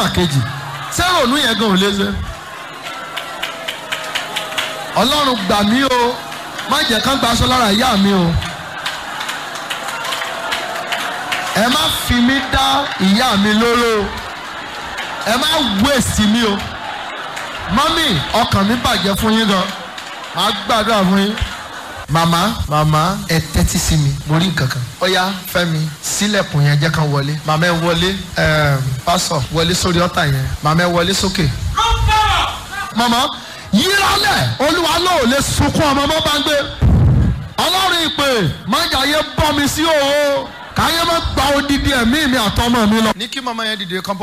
nọ́mbà kejì ṣé ronú yẹn gan ò lè ṣe. ọlọ́run gbà mí o má jẹ́ kán gba aṣọ lára ìyá mi o. ẹ má fi mí dá ìyá mi lóró o ẹ má wéèsì mi o mọ́mì ọkàn mi bàjẹ́ fún yín gan màá gbàdúrà fún yín màmá màmá ẹ tẹ́tí sí mi mo rí nǹkan kan ọ̀yá fẹ́mi sílẹ̀kùn yẹn jẹ́ kán wọlé màmá ẹ wọlé ẹ̀ẹ́m, pásọ̀ wọlé sórí ọ̀tà yẹn màmá ẹ wọlé sókè. màmá yíralẹ̀ olúwa náà ò lè sunkún ọmọ mọ́ bá ń gbé ọlọ́run ìpè májàyé bọ́ mi sí òwò káyé má gba odidi ẹ̀mí mi àtọmọ mi lọ. ní kí màmá yẹn dìde kán bọ́